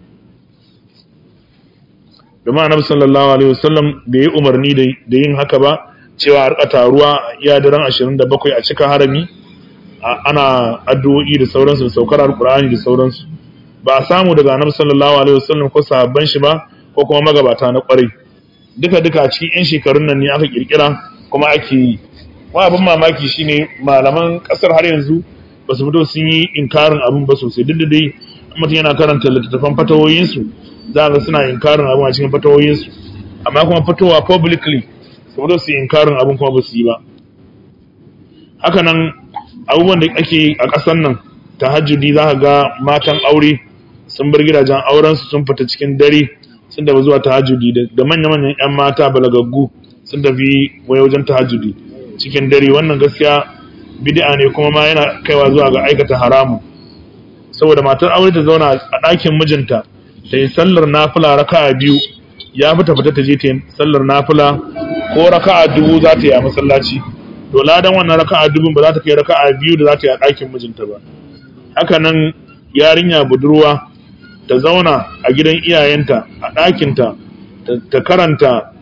domin annabi sallallahu alaihi wasallam da yi umarni da yin haka ba cewa harka taruwa ya daren 27 a cika harami ana addu'o'i da sauransu da saukar alkur'ani da sauransu ba a samu daga annabi sallallahu alaihi wasallam ko sahabban shi ba ko kuma magabata na kwarai duka duka a cikin yan shekarun nan ne aka kirkira kuma ake yi kuma abin mamaki shine malaman kasar har yanzu ba su fito sun yi inkarin abin ba sosai duk da dai mutum yana karanta littattafan fatawoyinsu za ga suna inkarin abin a cikin fatawoyinsu amma kuma fitowa publicly su fito su yi inkarin abin kuma ba su yi ba haka nan abubuwan da ake a ƙasar nan tahajjudi za ka ga matan aure sun bar gidajen aurensu sun fita cikin dare sun tafi zuwa tahajjudi da manya-manyan 'yan mata balagaggu sun tafi wajen tahajjudi cikin dare wannan gaskiya bid'a ne kuma ma yana kaiwa zuwa ga aikata haramu saboda matar aure ta zauna a ɗakin mijinta ta yi sallar nafila raka'a biyu ya fi ta fita ta je ta yi sallar nafila ko raka'a dubu za ta yi a masallaci to ladan wannan raka'a dubun ba za ta kai raka'a biyu da za ta yi a ɗakin mijinta ba haka nan yarinya budurwa ta zauna a gidan iyayenta a ɗakinta ta karanta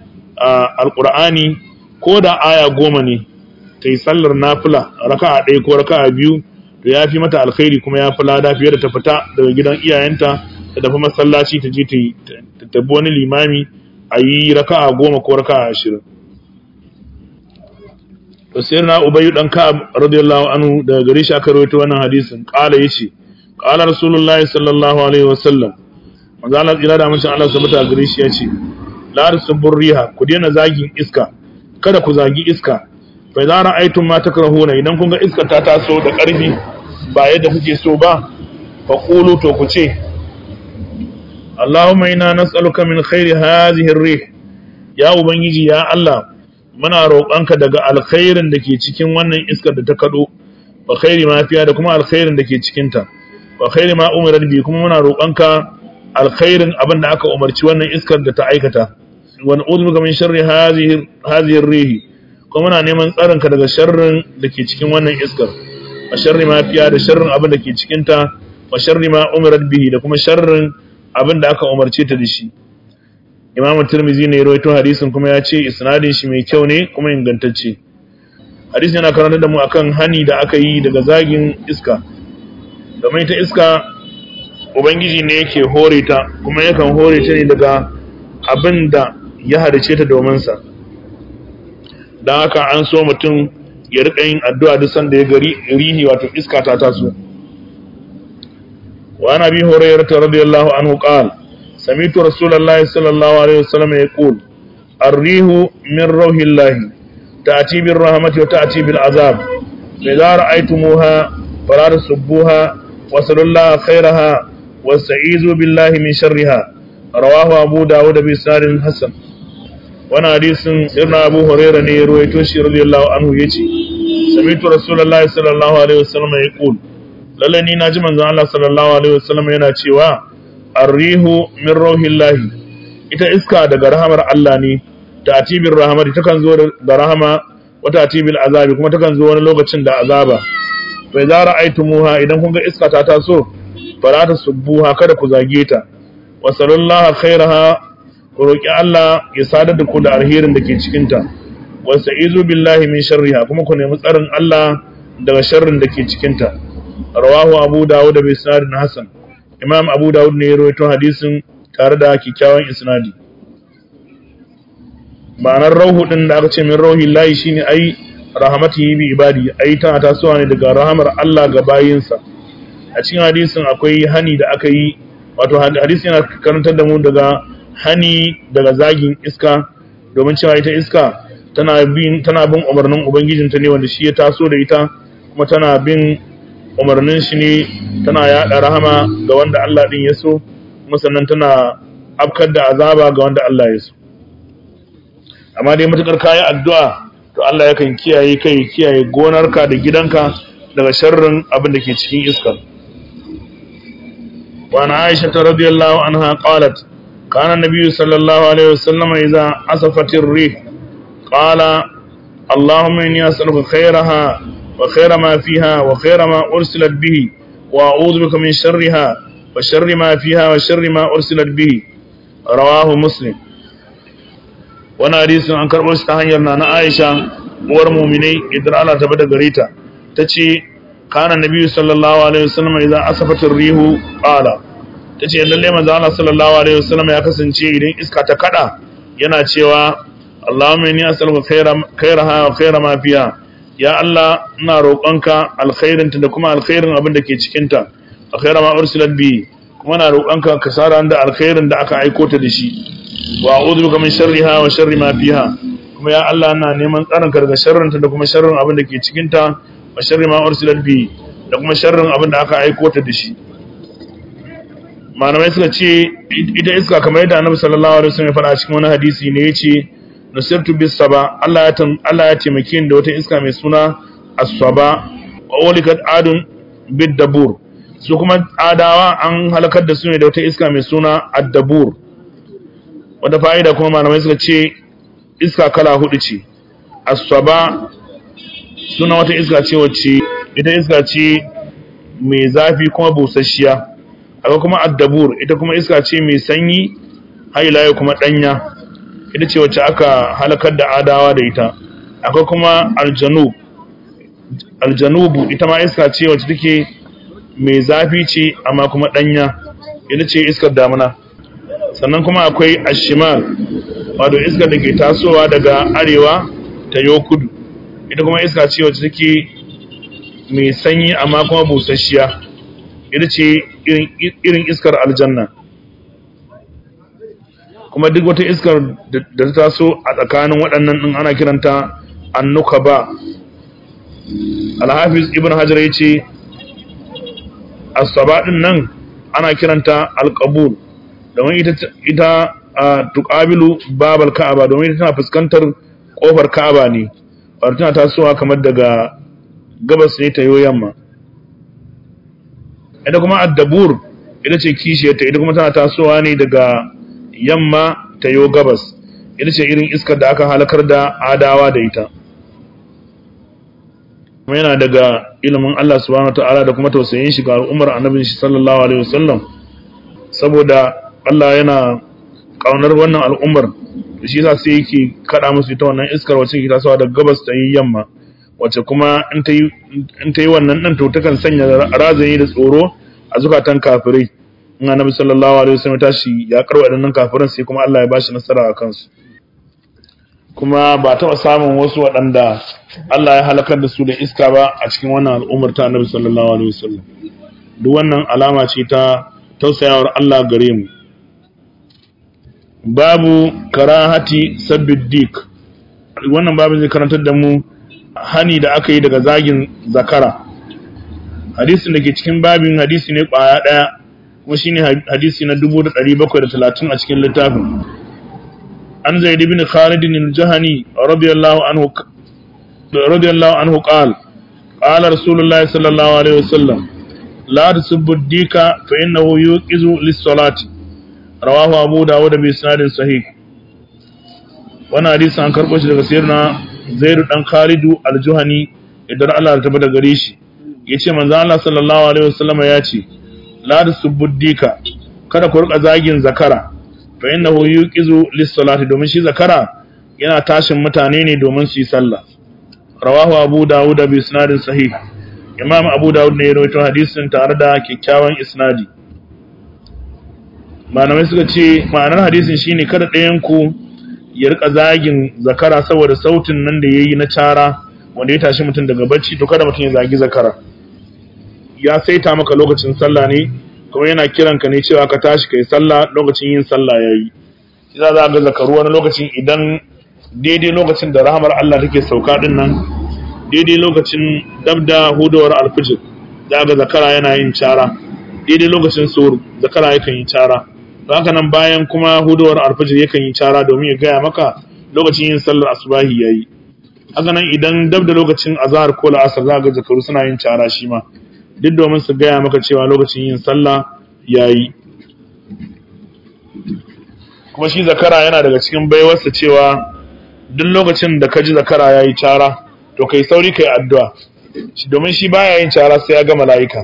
alƙur'ani ko da aya goma ne ta yi sallar nafila raka'a ɗaya ko raka'a biyu to ya fi mata alkhairi kuma ya fi lada fiye da ta fita daga gidan iyayenta ta tafi masallaci ta je ta tabbi wani limami a yi raka'a goma ko raka'a ashirin to sai na ubayyu dan ka'ab radiyallahu anhu daga gare shi aka rawaito wannan hadisin qala yace qala rasulullahi sallallahu alaihi wasallam manzo Allah ila da mun Allah sabata gare shi yace la tasbur riha ku daina zagin iska kada ku zagi iska fa idza ra'aytum ma takrahuna idan kun ga iska ta taso da karfi ba yadda kuke so ba fa qulu to ku ce Allahumma inna nas'aluka min khairi hadhihi ar-rih ya ubangiji ya Allah muna roƙonka daga alkhairin da ke cikin wannan iskar da ta kaɗo wa khairi ma fiya da kuma alkhairin da ke cikinta wa khairi ma umirar bi kuma muna roƙonka alkhairin abin da aka umarci wannan iskar da ta aikata wa na'udhu bika min sharri hadhihi rihi kuma muna neman tsarinka daga sharrin da ke cikin wannan iskar wa sharri ma fiya da sharrin abin da ke cikinta wa sharri ma umirar bihi da kuma sharrin abin da aka umarce ta da shi imamu tirmizi ne rawaito hadisin kuma ya ce isnadin shi mai kyau ne kuma ingantacce hadisin yana karanta da mu akan hani da aka yi daga zagin iska domin ta iska ubangiji ne yake hore ta kuma yakan hore ta ne daga abin da ya harice ta domin sa don haka an so mutum ya riƙa yin addu'a duk sanda ya gari rihi wato iska ta taso wa nabi hurairah radiyallahu anhu qala سمعت رسول الله صلى الله عليه وسلم يقول الريح من روح الله تأتي بالرحمة وتأتي بالعذاب فإذا رأيتموها فلا تسبوها وصلوا الله خيرها واستعيذوا بالله من شرها رواه أبو داود بإسناد حسن وانا حديث سيدنا أبو هريرة رويتوشي رضي الله عنه يجي سمعت رسول الله صلى الله عليه وسلم يقول للني ناجي من الله صلى الله عليه وسلم yana cewa arrihu min rauhillahi ita iska daga rahamar Allah ne ta atibir rahamati takan zo da rahama wata atibil azabi kuma takan zo wani lokacin da azaba fa idza ra'aytumuha idan kun ga iska ta taso fala tasubbuha kada ku zage ta wa sallallahu khairaha ku roki Allah ya sadar da ku da alherin da ke cikin ta wa sa'izu billahi min sharriha kuma ku nemi tsarin Allah daga sharrin da ke cikin ta rawahu abu dawud bi sanadin hasan imam abu dawud ne ya rawaito hadisin tare da kikkiawan isnadi ma'anar rauhu din da aka ce min rauhi lahi shine ai rahmatihi bi ibadi ai tana tasowa ne daga rahamar Allah ga bayinsa a cikin hadisin akwai hani da aka yi wato hadisi yana karantar da mu daga hani daga zagin iska domin cewa ita iska tana bin tana bin umarnin ubangijinta ne wanda shi ya taso da ita kuma tana bin umarnin shi ne tana yaɗa rahama ga wanda Allah ɗin ya so kuma sannan tana afkar da azaba ga wanda Allah ya so amma dai matukar kayi addu'a to Allah yakan kiyaye kai kiyaye gonarka da gidanka daga sharrin abin da ke cikin iskar wa na Aisha ta radiyallahu anha qalat kana nabiyyu sallallahu alaihi wasallam idza asafatir rih qala اللهم إني أسألك خيرها وخير ما فيها وخير ما أرسلت به وأعوذ بك من شرها وشر ما فيها وشر ما أرسلت به رواه مسلم wani hadisin an karɓo shi ta hanyar na Aisha uwar muminai idan Allah ta bada gare ta tace kana nabiyyu sallallahu alaihi wasallam idan asafatir rihu qala tace lalle manzo Allah sallallahu alaihi wasallam ya kasance idan iska ta kada yana cewa Allahumma inni as'aluka khairaha wa khaira ma fiha ya Allah ina roƙonka alkhairinta da kuma alkhairin abin da ke cikinta alkhaira ma ursilat bi kuma ina roƙonka ka sara da alkhairin da aka aiko ta da shi wa a'udhu bika min sharriha wa sharri ma fiha kuma ya Allah ina neman tsarin ka daga sharrinta da kuma sharrin abin da ke cikinta wa sharri ma ursilat bi da kuma sharrin abin da aka aiko ta da shi malamai suka ce ita iska kamar yadda annabi sallallahu alaihi wasallam ya faɗa cikin wani hadisi ne yace nusirtu bis saba Allah ya Allah ya taimake ni da wata iska mai suna as-saba wa ulikat adun bid dabur su kuma adawa an halakar da su ne da wata iska mai suna ad-dabur wata fa'ida kuma malamai suka ce iska kala hudu ce as-saba suna wata iska ce wacce ita iska ce mai zafi kuma busasshiya akwai kuma ad-dabur ita kuma iska ce mai sanyi haila kuma danya ita ce wacce aka halakar da adawa da ita akwai kuma aljanu aljanubu ita ma iska ce wacce take mai zafi ce amma kuma danya ita ce iskar damuna sannan kuma akwai ashimal wato iskar da ke tasowa daga arewa ta yo kudu ita kuma iska ce wacce take mai sanyi amma kuma busasshiya ita ce irin iskar aljanna kuma duk wata iskar da ta taso a tsakanin waɗannan ɗin ana kiranta annuka ba alhafiz ibn hajar ya ce asaba ɗin nan ana kiranta alƙabul domin ita a tuƙabilu babal ka'aba domin ita tana fuskantar ƙofar ka'aba ne wadda tana tasowa kamar daga gabas ne ta yamma ita kuma addabur ita ce kishiyarta ita kuma tana tasowa ne daga yamma ta yo gabas ita ce irin iskar da aka halakar da adawa da ita kuma yana daga ilimin Allah subhanahu ta'ala da kuma tausayin shi ga al'ummar annabin shi sallallahu alaihi wasallam saboda Allah yana kaunar wannan al'ummar da shi yasa sai yake kada musu ita wannan iskar wacce ke tasowa daga gabas ta yi yamma wacce kuma in ta yi in ta yi wannan din to takan sanya razani da tsoro a zukatan kafirai in annabi sallallahu alaihi wasallam tashi ya karwa wadannan kafiran sai kuma Allah ya bashi nasara a kansu kuma ba taɓa samun wasu waɗanda Allah ya halakar da su da iska ba a cikin wannan al'ummar ta annabi sallallahu alaihi wasallam duk wannan alama ce ta tausayawar Allah gare mu babu karahati sabiddik wannan babu zai karantar da mu hani da aka yi daga zagin zakara hadisin da ke cikin babin hadisi ne kwaya ɗaya kuma shine hadisi na 1730 a cikin littafin an zaid ibn khalid al-jahani radiyallahu anhu radiyallahu anhu qala qala rasulullahi sallallahu alaihi wasallam la tasubbu dika fa innahu yuqizu lis-salati rawahu abu dawud bi isnadin sahih wannan hadisi an karbo shi daga sayyidina zaid dan khalid al-juhani idan Allah ya tabbata gare shi yace manzo Allah sallallahu alaihi wasallam ya ce la tasubbu dika kada ku rika zagin zakara fa innahu yuqizu lis-salati domin shi zakara yana tashin mutane ne domin su yi sallah rawahu abu dawud bi isnadin sahih imam abu dawud ne ya rawaito hadisin tare da kyakkyawan isnadi malamai suka ce ma'anar hadisin shine kada ɗayan ku ya rika zagin zakara saboda sautin nan da yayi na cara wanda ya tashi mutum daga bacci to kada mutum ya zagi zakara ya saita maka lokacin sallah ne kuma yana kiran ka ne cewa ka tashi kai sallah lokacin yin sallah yayi shi za ga zakaru wani lokacin idan daidai lokacin da rahamar Allah take sauka din nan daidai lokacin dabda hudawar alfijir za ga zakara yana yin cara daidai lokacin suhur zakara yakan yi cara don haka nan bayan kuma hudawar alfijir yakan yi cara domin ya gaya maka lokacin yin sallar asubahi yayi haka nan idan dab da lokacin azhar ko la'asar za ga zakaru suna yin cara shi ma duk domin su gaya maka cewa lokacin yin sallah yayi kuma shi zakara yana daga cikin baiwarsa cewa duk lokacin da ka ji zakara ya yi cara to kai sauri kai addu'a domin shi baya yin cara sai ya ga mala'ika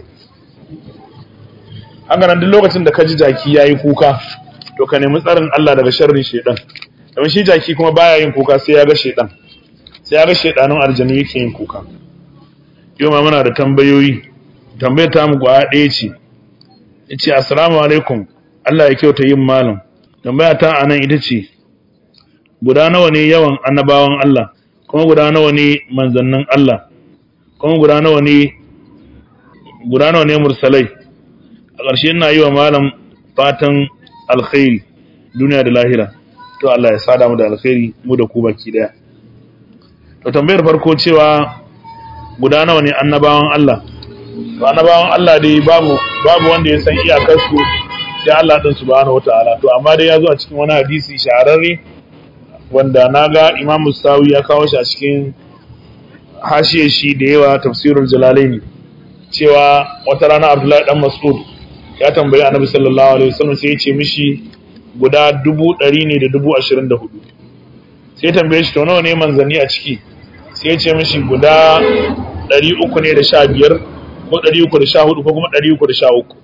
haka nan duk lokacin da ka ji jaki ya yi kuka to ka nemi tsarin Allah daga sharrin shaidan domin shi jaki kuma baya yin kuka sai ya ga shaidan sai ya ga shaidanun aljanu yake yin kuka yau ma muna da tambayoyi tambayar ta mu gwaya ɗaya ce ya ce assalamu alaikum Allah ya kyauta yin malam tambaya ta anan ita ce guda nawa ne yawan annabawan Allah kuma guda nawa ne manzannin Allah kuma guda nawa ne guda nawa ne mursalai a ƙarshe ina yi wa malam fatan alkhairi duniya da lahira to Allah ya sada mu da alkhairi mu da ku baki daya to tambayar farko cewa guda nawa ne annabawan Allah to annabawan Allah dai babu babu wanda ya san iyakar su sai Allah din subhanahu wataala to amma dai ya zo a cikin wani hadisi shahararre wanda na ga imamu sawi ya kawo shi a cikin hashiye shi da yawa tafsirul jalalaini cewa wata rana abdullahi dan mas'ud ya tambayi annabi sallallahu alaihi wasallam sai ya ce mishi guda dubu ɗari ne da dubu ashirin da hudu sai tambaye shi to nawa ne manzanni a ciki sai ya ce mishi guda ɗari uku ne da sha biyar ko ɗari uku da sha hudu ko kuma ɗari uku da sha uku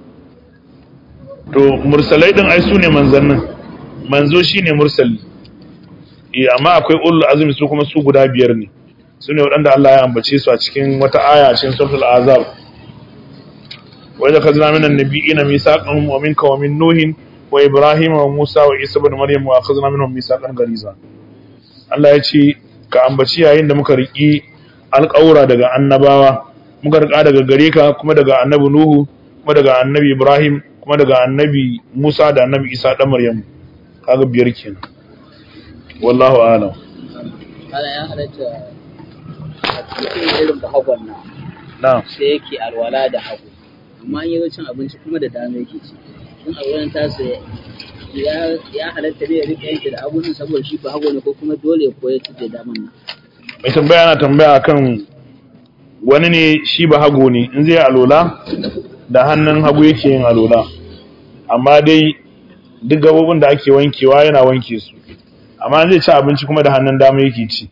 to mursalai ɗin ai su ne manzannin manzo shi ne mursali amma akwai ulul azumi su kuma su guda biyar ne su ne waɗanda Allah ya ambace su a cikin wata aya cikin suratul azab wa idza khazna minan nabiyina mithaqan wa minka wa min nuhin wa ibrahim wa musa wa isa ibn maryam wa akhadna minhum mithaqan ghaliza Allah ya ce ka ambaci yayin da muka riki alƙawura daga annabawa muka rika daga gare ka kuma daga annabi nuhu kuma daga annabi ibrahim kuma daga annabi musa da annabi isa dan maryam kaga biyar kenan wallahu a'lam ana ya halatta a cikin irin bahagon nan na'am sai yake alwala da hagu amma in yi cin abinci kuma da dama yake ci in alwalan tasa ya ya halatta ne ya rika yanke da hagu ne saboda shi bahago ne ko kuma dole ya koya ci da daman nan mai tambaya na tambaya akan wani ne shi ba hago ne in zai alola da hannun hagu yake yin alola amma dai duk gabobin da ake wankewa yana wanke su amma zai ci abinci kuma da hannun dama yake ci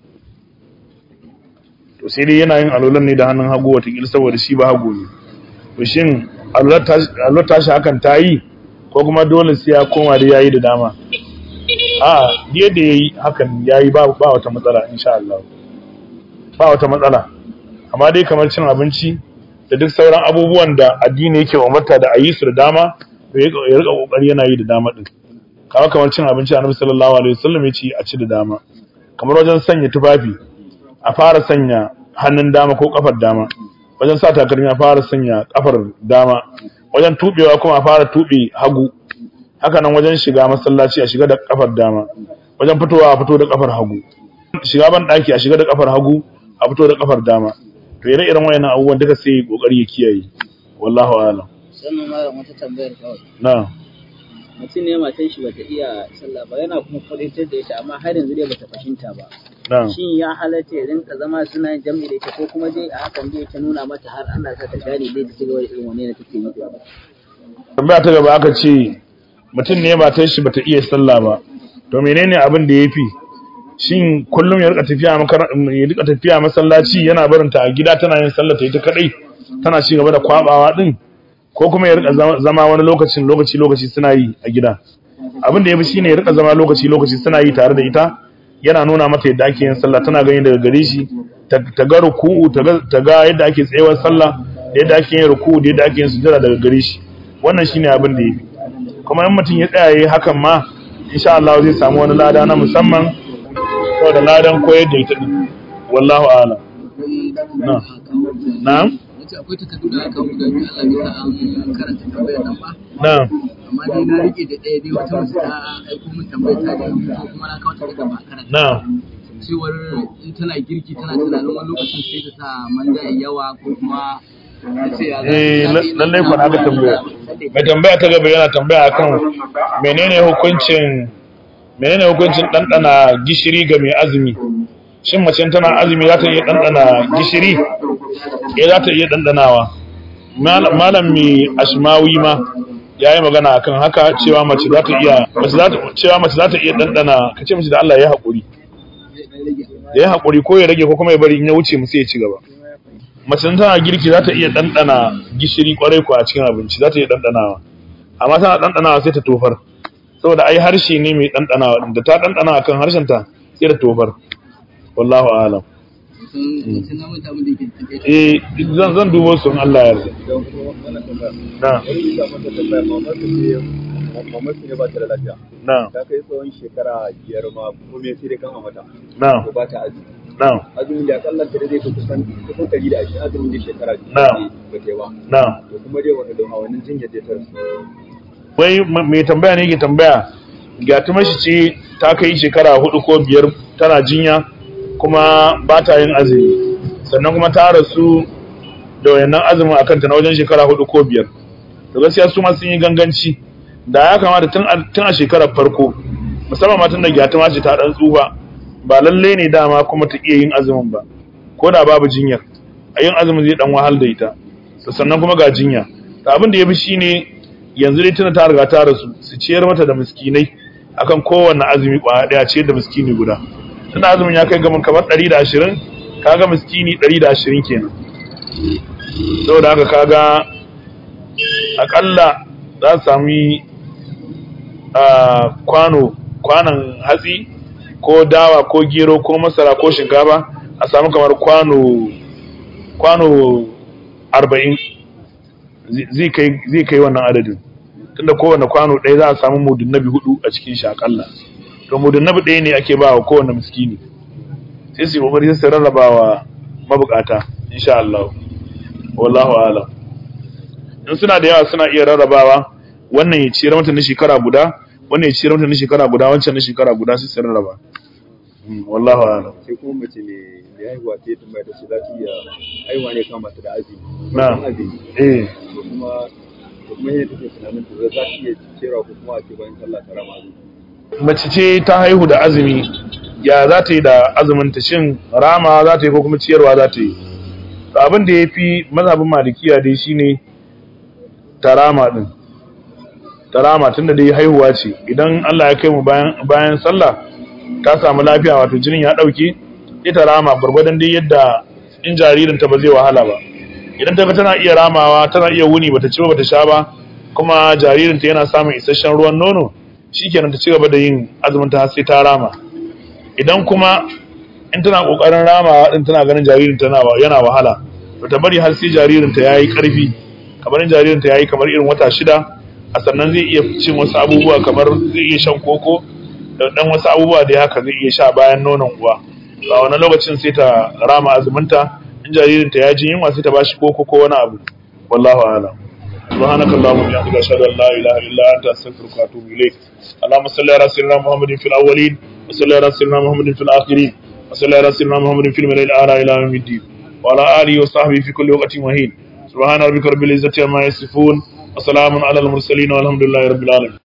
to sai dai yana yin alolan ne da hannun hagu watakila saboda shi ba hago ne to shin alolar tashi hakan ta yi ko kuma dole sai ya koma da yayi da dama a yadda ya yi hakan ya yi ba wata matsala insha Allah ba wata matsala amma dai kamar cin abinci da duk sauran abubuwan da addini yake umarta da a yi su da dama to ya rika kokari yana yi da dama din kamar kamar cin abinci annabi sallallahu alaihi wasallam ya ce a ci da dama kamar wajen sanya tufafi a fara sanya hannun dama ko kafar dama wajen sa takalmi a fara sanya kafar dama wajen tubewa kuma a fara tube hagu haka nan wajen shiga masallaci a shiga da kafar dama wajen fitowa a fito da kafar hagu shiga ban daki a shiga da kafar hagu a fito da kafar dama to ire iren wayannan abubuwan duka sai kokari ya kiyaye wallahu a'lam sannan ma wata tambayar kawai na mutum ne matan shi bata iya sallah ba yana kuma kwadatar da ita amma har yanzu dai bata fahimta ba na shin ya halatta ya rinka zama suna yin jam'i da ita ko kuma dai a hakan dai ta nuna mata har Allah ta ta gane dai ta cigaba da irin wani da take yi ba tambaya ta gaba aka ce mutum ne matar shi bata iya sallah ba to menene abin da yafi shin kullum ya rika tafiya makar- ya rika tafiya masallaci yana barin ta a gida tana yin sallah ta ita kadai tana ci gaba da kwabawa din ko kuma ya rika zama- zama wani lokacin lokaci lokaci suna yi a gida abin da yafi shine ya rika zama lokaci lokaci suna yi tare da ita yana nuna mata yadda ake yin sallah tana gani daga gare shi ta ta ga ruku'u ta ga- ta ga yadda ake tsayawar sallah da yadda ake yin ruku'u da yadda ake yin sujada daga gare shi wannan shine abin da yafi kuma in mutum ya tsaya yayi hakan ma insha Allah zai samu wani lada na musamman saboda ladan koyar da ita din wallahu a'lam na na'am Wace akwai takardu da aka buga biyu Allah bisa an karanta tambayar nan ba na'am amma dai na rike da ɗaya dai wata mace ta aiko min tambayar ta da ko kuma na kawo ta daga ba karanta na'am cewar in tana girki tana tunanin wani lokacin sai ta sa manja ya yawa ko kuma ta ce ya za- eh za ta yi lallai nan kwana aka tambaya mai tambaya ta gaba yana tambaya akan menene hukuncin menene hukuncin ɗanɗana gishiri ga mai azumi shin mace tana azumi za ta iya ɗanɗana gishiri eh za ta iya ɗanɗanawa Mal- malam mai ashmawi ma ya yi magana akan haka cewa mace za ta iya mace za ta cewa mace za ta iya ɗanɗana ka ce mace da Allah ya haƙuri da ya haƙuri ko ya rage ko kuma ya bari in ya wuce mu sai ya ci gaba mace in tana girki za ta iya ɗanɗana gishiri kwarai ko a cikin abinci za ta iya ɗanɗanawa amma tana ɗanɗanawa sai ta tofar saboda ai harshe ne mai ɗanɗanawa ɗin da ta ɗanɗana akan harshen ta sai ta tofar wallahu a'lam sun sun na manta mun da yake tafiye eh zan zan dubo su in Allah ya yarda na mamaki ne ba ta da lafiya na ta kai tsawon shekara biyar ma kuma sai dai kan a mata na ko ba ta azumi na azumin da akalla ta zai kai kusan kusan ɗari da ashirin azumin da shekara biyu Na'am. ba ta yi ba na to kuma dai wani don hawanin jinyar da ta rasu wai ma- mai tambaya ne ke tambaya gyatuma shi ce ta kai shekara hudu ko biyar tana jinya kuma ba ta yin azumi sannan kuma ta rasu da wayannan azumin a kanta na wajen shekara hudu ko biyar to gaskiya su ma sun yi ganganci da ya kamata tun a, tun a shekarar farko musamman matan da gyatuma ce ta dan tsufa ba lalle ne dama kuma ta iya yin azumin ba ko da babu jinyar a yin azumin zai dan wahal da ita to sannan kuma ga jinya to abin da ya fi shine yanzu dai tana ta riga ta rasu su ciyar mata da miskinai akan kowanne azumi kwaya daya ciyar da miskini guda tana azumin ya kai gamin kamar 120 kaga miskini 120 kenan saboda haka kaga akalla za su sami a kwano kwanan hatsi ko dawa ko gero ko masara ko shinkafa a samu kamar kwano kwano arba'in zai kai zai kai wannan adadin tunda kowane kwano ɗaya za a samu mudun nabi hudu a cikin shi akalla to mudun nabi ɗaya ne ake ba wa kowane miskini sai su yi kokari sai su rarraba wa mabukata insha Allah wallahu a'lam in suna da yawa suna iya rarrabawa wannan ya ciyar mata na shekara guda wannan ya ciyar mata na shekara guda wancan na shekara guda sai su rarraba Mm, wallahu a'lam sai kuma mace ne da haihuwa ta yi tambaya ta ce za ta iya haihuwa ne kama ta da azumi Na. Farkon azumi eh to kuma to kuma yadda take tunanin ta za ta iya cera ko kuma a ce bayan sallah ta rama azumi mace ce ta haihu da azumi ya za ta yi da azumin ta shin rama za ta yi ko kuma ciyarwa za ta yi To abin da ya fi mazhabin malikiya dai shine tarama din tarama tunda dai haihuwa ce idan Allah ya kai mu bayan bayan sallah ta samu lafiya wato jinin ya dauke ita rama gurgurdan dai yadda in jaririn ta ba zai wahala ba idan ta ga tana iya ramawa tana iya wuni bata ci ba bata sha ba kuma jaririn ta yana samun isasshen ruwan nono shikenan ta ci gaba da yin azumin ta har sai ta rama idan kuma in tana kokarin ramawa din tana ganin jaririn ta yana wahala to ta bari har sai jaririn ta yayi karfi kamar in jaririn ta yayi kamar irin wata shida a sannan zai iya cin wasu abubuwa kamar zai iya shan koko da dan wasu abubuwa da haka zai iya sha bayan nonon uwa a wani lokacin sai ta rama azuminta in jaririn ta ya ji yunwa sai ta bashi koko ko wani abu wallahu a'lam سبحانك اللهم وبحمدك اشهد ان لا اله الا انت استغفرك واتوب اليك اللهم صل على سيدنا محمد في الاولين وصل على سيدنا محمد في الاخرين وصل على سيدنا محمد في الملائكه الاعلى الى يوم الدين وعلى اله وصحبه في كل وقت وحين سبحان ربك رب العزه عما يصفون وسلام على المرسلين والحمد لله رب العالمين